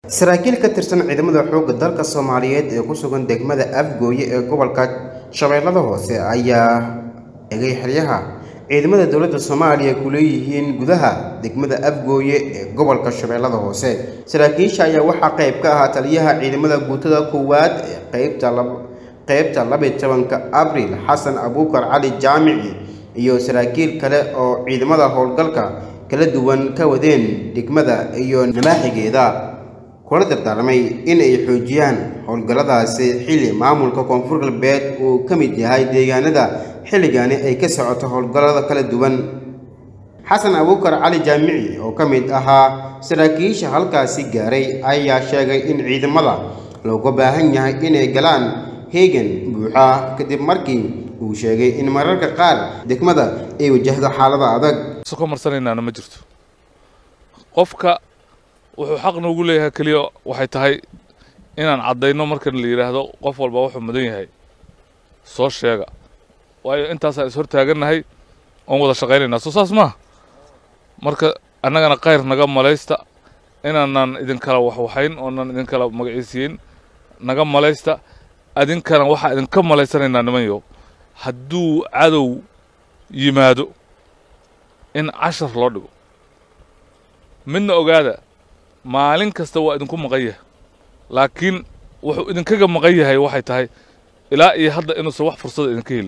saraakiil ka tirsan ciidamada xoogga dalka soomaaliyeed ee ku sugan degmada afgooye ee gobolka shabeellada hoose ayaa egay xeryaha ciidamada dowladda soomaaliya ku leeyihiin gudaha degmada afgooye ee gobolka shabeellada hoose saraakiisha ayaa waxaa qayb ka ahaa taliyaha ciidamada guutada koowaad ee qaybta qaybta labiy tobanka abriil xasan abuukar cali jaamici iyo saraakiil kale oo ciidamada howlgalka kala duwan ka wadeen degmada iyo nabaaxigeeda kula dardaarmay in ay xoojiyaan howlgalladaasi xilli maamulka koonfur galbeed uu ka mid yahay deegaanada xilligani ay ka socoto howlgallada kala duwan xasan abuukar cali jaamici oo ka mid ahaa saraakiisha halkaasi gaaray ayaa sheegay in ciidamada looga baahan yahay inay galaan heegan buuxa kadib markii uu sheegay in mararka qaar degmada ay wajahdo xaalada adag ka marsanaynaana ma jirto qofka wuxuu xaq noogu leeyahay keliya waxay tahay inaan caddayno markan la yidhaahdo qof walba wuxuu mudan yahay soo sheega waayo intaasaan is hortaagannahay oon wada shaqaynaynaa soo saas maaha marka annagana khayr naga malaysta inaanan idinkala waxwaxayn oonan idinkala magaciisiyin naga malaysta adinkana waxaa idinka malaysanaynaa nimanyo hadduu cadow yimaado in cashar loo dhigo midna ogaada maalin kasta waa idinku maqan yahay laakiin wuxuu idinkaga maqan yahay waxay tahay ilaa iyo hadda inuusan wax fursada idinka helin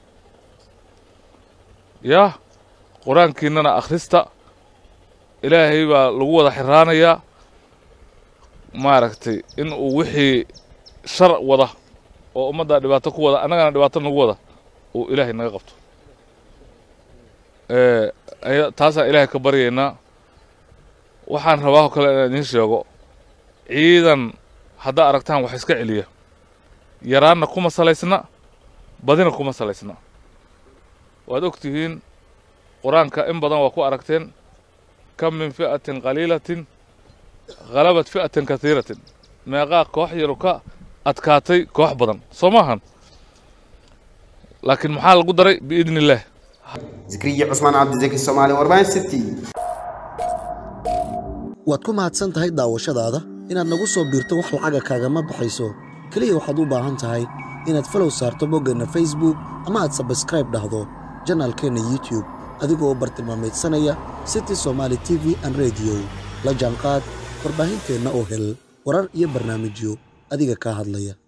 yaa qur-aankiinnana akhrista ilaahay baa lagu wada xiraanayaa maaragtay in uu wixii shar wada oo ummaddaa dhibaato ku wada annagana dhibaato nagu wada uu ilaahay naga qabto taasaan ilaahay ka baryaynaa waxaan rabaa oo kale inaan idiin sheego ciidan haddaa aragtaan wax iska celiya yaraanna kuma salaysna badina kuma salaysna waad og tihiin qur-aanka in badan waa ku aragteen kam min fi'atin qaliilatin khalabat fi'atin katiiratin meeqaa koox yaru ka adkaatay koox badan soo maahan laakiin maxaa lagu daray biidni illaah zikriya cusmaan cabdizaki soomaali warbaahin city waad ku mahadsan tahay daawashadaada inaad nagu soo biirto wax lacaga kaagama baxayso keliya waxaad u baahan tahay inaad falow saarto boggeenna facebook ama aad sabskraib dhahdo janaalkeenna youtube adigoo u bartilmaamaydsanaya city somaali t v an rediyo la jaanqaad warbaahinteenna oo hel warar iyo barnaamijyo adiga kaa hadlaya